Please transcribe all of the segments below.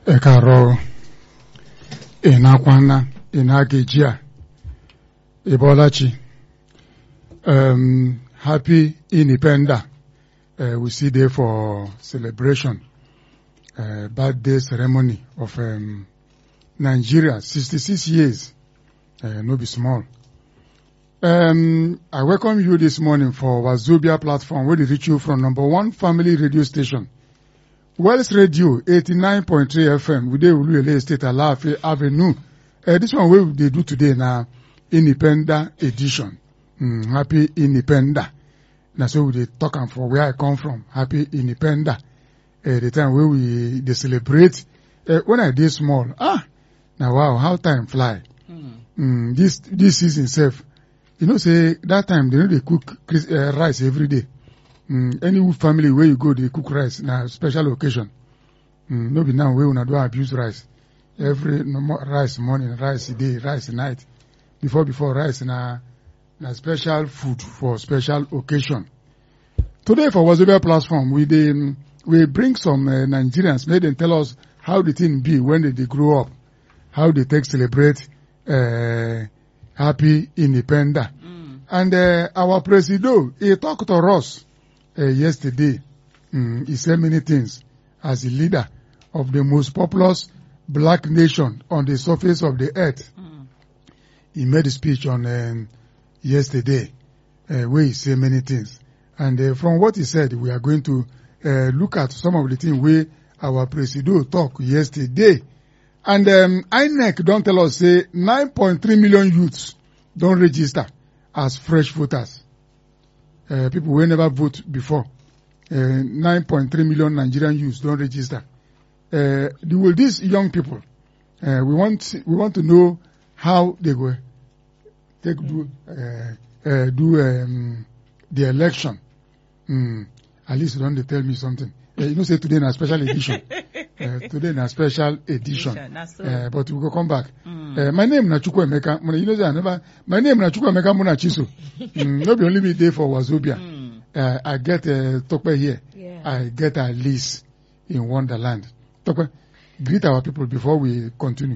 ẹ káàárọ̀ ịnakwana ịnageji a ịbọlachi um, happy independence uh, we see there for celebration uh, birthday ceremony of um, Nigeria 66 years uh, no be small um, I welcome you this morning for Wazobia platform where they reach you from number one family radio station Wells Radio 89.3 FM we dey Uluele Estate Alaafin Avenue uh, this one wey we dey do today na independent edition mm, happy independent na so we dey talk am for where I come from happy independent uh, the time wey we dey celebrate uh, when I dey small ah na wow how time fly Mm. mm, this this season sef you know say that time they no dey cook Chris- uh, rice every day mm, any family wey you go dey cook rice na special occasion mm, no be now wey una don abuse rice every no more rice morning rice day rice night before before rice na na special food for special occasion today for wazobia platform we dey mm, we bring some uh, nigerians make dem tell us how the thing be when they dey grow up how they take celebrate uh, happy independence Mm. and uh, our presido, he talked to us uh, yesterday. Mm, he said many things as a leader of the most populous black nation on the surface of the earth. Mm. He made a speech on um, yesterday uh, where he said many things. And uh, from what he said, we are going to uh, look at some of the things where our presido talk yesterday. And um, INEC don't tell us say 9.3 million youths don't register as fresh voters. Uh, people will never vote before. Uh, 9.3 million Nigerian youths don't register. Uh, the- will these young people, uh, we want we want to know how they go take do uh, uh, do um, the election. Mm, at least don't they tell me something. Uh, you know, say today na special edition. uh, today na special edition. Edition, na so. Uh, but we go come back. Mm. Uh, my name na Chukwuemeka. Muna- You know say I never. My name na Chukwuemeka Munachiso. mm, no be only me dey for Wazobia. Mm. Uh, I get uh, Tope here. Yeah. I get Alice in Wonderland. Tope, greet our people before we continue.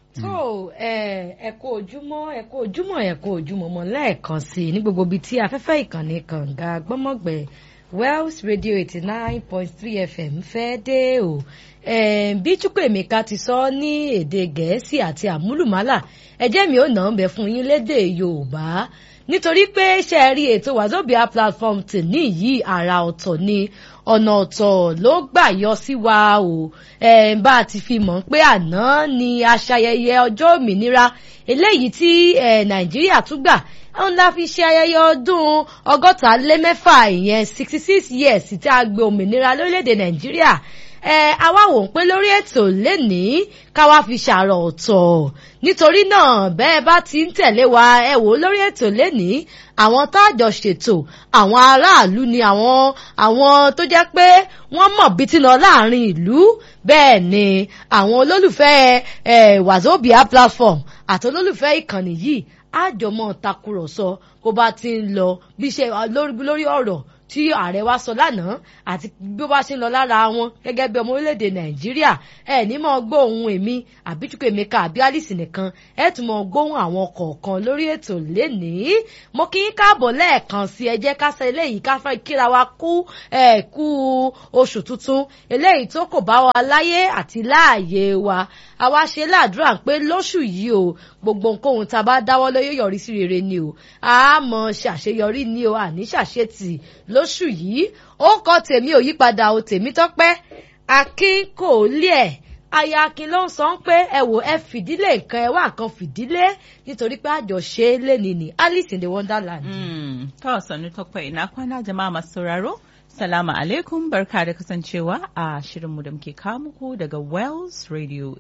tó ẹ ẹ kú ojúmọ́ ẹ kú ojúmọ́ ẹ kú ojúmọ́ mọ́ lẹ́ẹ̀kan sí i ní gbogbo ibi tí afẹ́fẹ́ ìkànnì kànga gbọ́mọ̀gbẹ́ Wells Radio eighty nine point three FM fẹ́ dé o Eh, bí Chukwuemeka ti sọ ní èdè Gẹ̀ẹ́sì àti àmúlùmálà ẹjẹ́ mi ò nà ń bẹ fún yín lédè Yorùbá nítorí pé ṣe é rí ètò Wazobia platform tèmi yìí àrà ọ̀tọ̀ ni ọ̀nà ọ̀tọ̀ ló gbà yọ sí wa o Eh, bá a ti fi mọ̀ pé àná ni aṣayẹyẹ ọjọ́ òmìnira eléyìí tí eh, Nàìjíríà tún gbà òun la fi ṣe ayẹyẹ ọdún ọgọ́ta lé mẹ́fà ìyẹn sixty six years tí a gbé òmìnira lórílẹ̀‐èdè Nàìjíríà ẹ àwa wò ń pé lórí ètò lénìí káwa fi ṣàrọ̀ ọ̀tọ̀ nítorí náà bẹ́ẹ̀ bá ti ń tẹ̀lé wa ẹ wò ó lórí ètò lénìí àwọn táàjọ ṣètò àwọn aráàlú ni àwọn àwọn tó jẹ́ pé wọ́n mọ̀ bí ti lọ láàrin ìlú bẹ́ẹ̀ ni àwọn olólùfẹ́ ẹ Wazobia platform àti olólùfẹ́ ìkànnì yìí àjọmọ́ takùrọ̀sọ bó bá ti ń lọ bí ṣe lórí lórí ọ̀rọ̀ tí ààrẹ wa sọ lánàá àti bí ó bá ṣe ń lọ lára wọn gẹ́gẹ́ bí ọmọ orílẹ̀-èdè nàìjíríà ẹ ní mọ̀ gbóhùn èmi àbí Chukwuemeka àbí Alice nìkan ẹ tún mọ̀ gbóhùn àwọn kọ̀ọ̀kan lórí ètò lénìí mo kí yín káàbọ̀ lẹ́ẹ̀kan sí ẹ jẹ́ ká ṣe eléyìí ká fẹ́ kíra wa kú ẹ kú oṣù tuntun eléyìí tó kò bá wa láyé àti láàyè wa àwa ṣe ládùúrà pé lóṣù yìí o gbogbo nǹkan tá a bá dáwọ́ lé yóò yọrí sí rere ni o a mọ̀ ṣàṣeyọrí ni o àní ṣàṣetì lóṣù yìí ó kọ́ tèmi ò yípadà o tèmi tọ́pẹ́ akin kò lé ẹ̀ aya akin ló ń sọ pé ẹ wò ẹ fìdílé nǹkan ẹ wá nǹkan fìdílé nítorí pé àjọṣe lẹ́ni ni Alice in the Wonderland. Mm. To sannu takwai ina kwana jama'a masu sauraro. Salamu alaikum barka da kasancewa a shirinmu da muke kawo muku daga Wells Radio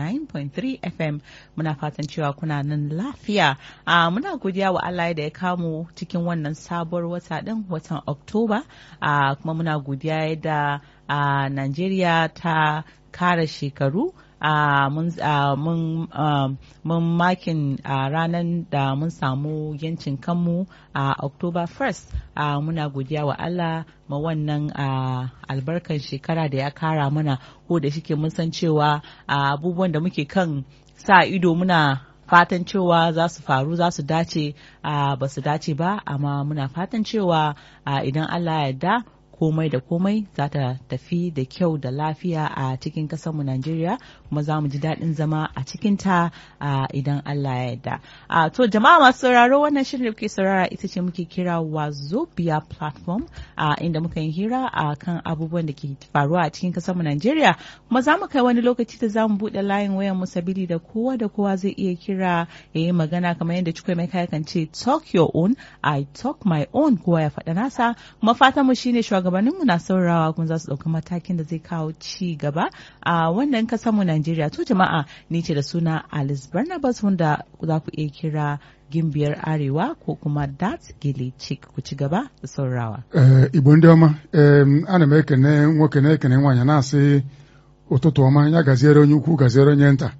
89.3 FM. Muna fatan cewa kuna nan lafiya. A muna godiya wa Allah da ya kamu cikin wannan sabuwar wata din watan Oktoba. A kuma muna godiya da a Najeriya ta kara shekaru ah, mun ah, mun ah, mun makin ah, ranar da mun samu yancin kanmu a October 1st ah, muna godiya wa Allah ma wannan ah, albarkan shekara da ya kara mana ko da shike mun san cewa ah, abubuwan da muke kan sa ido muna fatan cewa za su faru za su dace a ba su dace ba amma muna fatan cewa a idan Allah ya yarda komai da komai za ta tafi da kyau da lafiya a cikin mu Najeriya kuma za mu ji daɗin zama a cikinta a idan Allah ya yarda. A to jama'a masu sauraro wannan shirin da kuke saurara ita ce muke kira Wazobia platform a inda muka yi hira a kan abubuwan da ke faruwa a cikin mu Najeriya kuma za mu kai wani lokaci da za mu buɗe layin wayan mu sabili da kowa da kowa zai iya kira ya yi magana kamar yadda cikin mai kan ce talk your own I talk my own kowa ya faɗa nasa kuma fatan mu shine shugabanninmu na saurawa kuma za su ɗauki matakin da zai kawo ci gaba a wannan mu Najeriya to jama'a ni ce da suna Alice Barnabas wanda za ku iya kira gimbiyar arewa ko kuma dat gele chick ku ci gaba da saurawa. Ee, Igbo ndị ọma em, ana m ekene nwoke na-ekene nwaanyị na-asị ụtụtụ ọma ya gaziere onye ukwu gaziere onye nta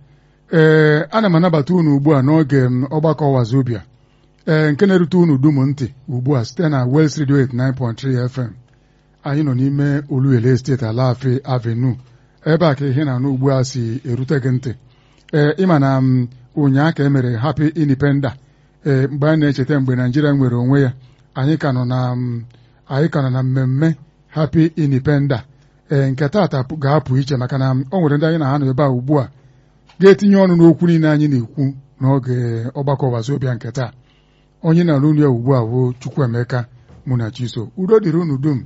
ee ana m anabata unu ugbu a n'oge m, ọgbakọ wazobia ee nke na-erute unu dum ntị ugbu a site na Wels Radio 89.3 FM anyị nọ n'ime Oluele steeti Alaafee Avenue ebe a ka ihe na-anụ ugbu a si erute gị ntị ee ịma na m, ụnyaa ka e mere Happy Independence ee mgbe a na-echeta mgbe Naijiria nwere onwe ya anyị ka nọ na m, anyị ka nọ na mmemme Happy Independence ee nke taata pụ- ga-apụ iche maka na m, o nwere ndị anyị na ha nọ ebe a ugbu a ga-etinye ọnụ n'okwu niile anyị na-ekwu n'oge ọgbakọ wazobia nke taa onye na n'ụlọ ya ugbu a bụ Chukwuemeka Munachiso udo dịrị unu dum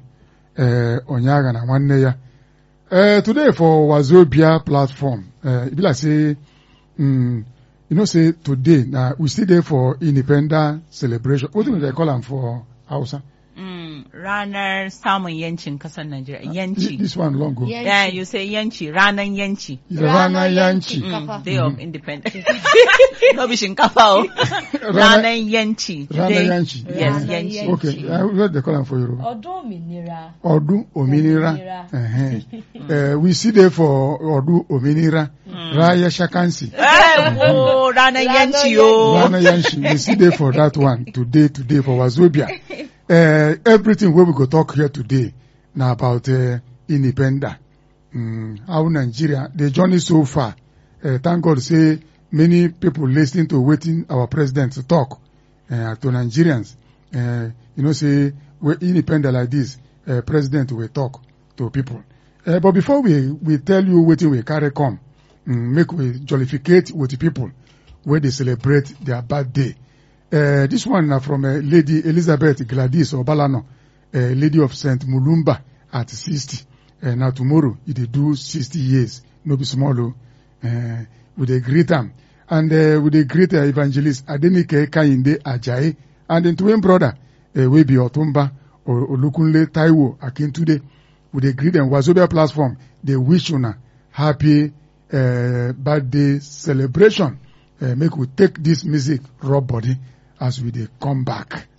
ee onye agha na nwanne ya Uh, today for Wazobia platform, uh, e be like say, um, you know, say today, now we still there for independent celebration. What do they call them for Hausa? Mm, ranar samun yancin kasar Najeriya This, yanci. this one long ago. Yeah. Yeah, you say yanci ranar yanci. Rana Yanchi. Yanchi. Mm, Day of Independence. no be shinkafa o. Ranar yanci. Rana Day- Yanchi. Yes, Rana yanci. Yanchi. Okay, uh, what they call them for Yoruba? ọdún òmìnira Ọdún Òmìnira. Òmìnira. Uh-huh. uh, we see there for Ọdún Òmìnira. Raya Shakansi. Eh, wo, ranar yanci o. Rana Yanshi. We see there for that one today, today for Wazobia. Uh, everything where we go talk here today now about uh, independence. Mm, how Nigeria, the journey so far. Uh, thank God say many people listening to waiting our president to talk uh, to Nigerians. Uh, you know, say we're independent like this, uh, president will talk to people. Uh, but before we, we tell you what we carry come, mm, make we jollificate with the people where they celebrate their birthday. Uh, this one na from uh, Lady Elizabeth Gladys Obalano, uh, Lady of St. Mulumba at 60. Uh, now tomorrow, it dey do 60 years. No be small o. Uh, we dey greet am. And uh, we dey greet uh, evangelist Adenike Kayinde Ajayi and im twin brother uh, wey be Otumba O- Olukunle Taiwo Akintude. We dey greet dem Wazobia platform. Dey wish una happy uh, birthday celebration. Uh, make we take this music rub body as we dey come back.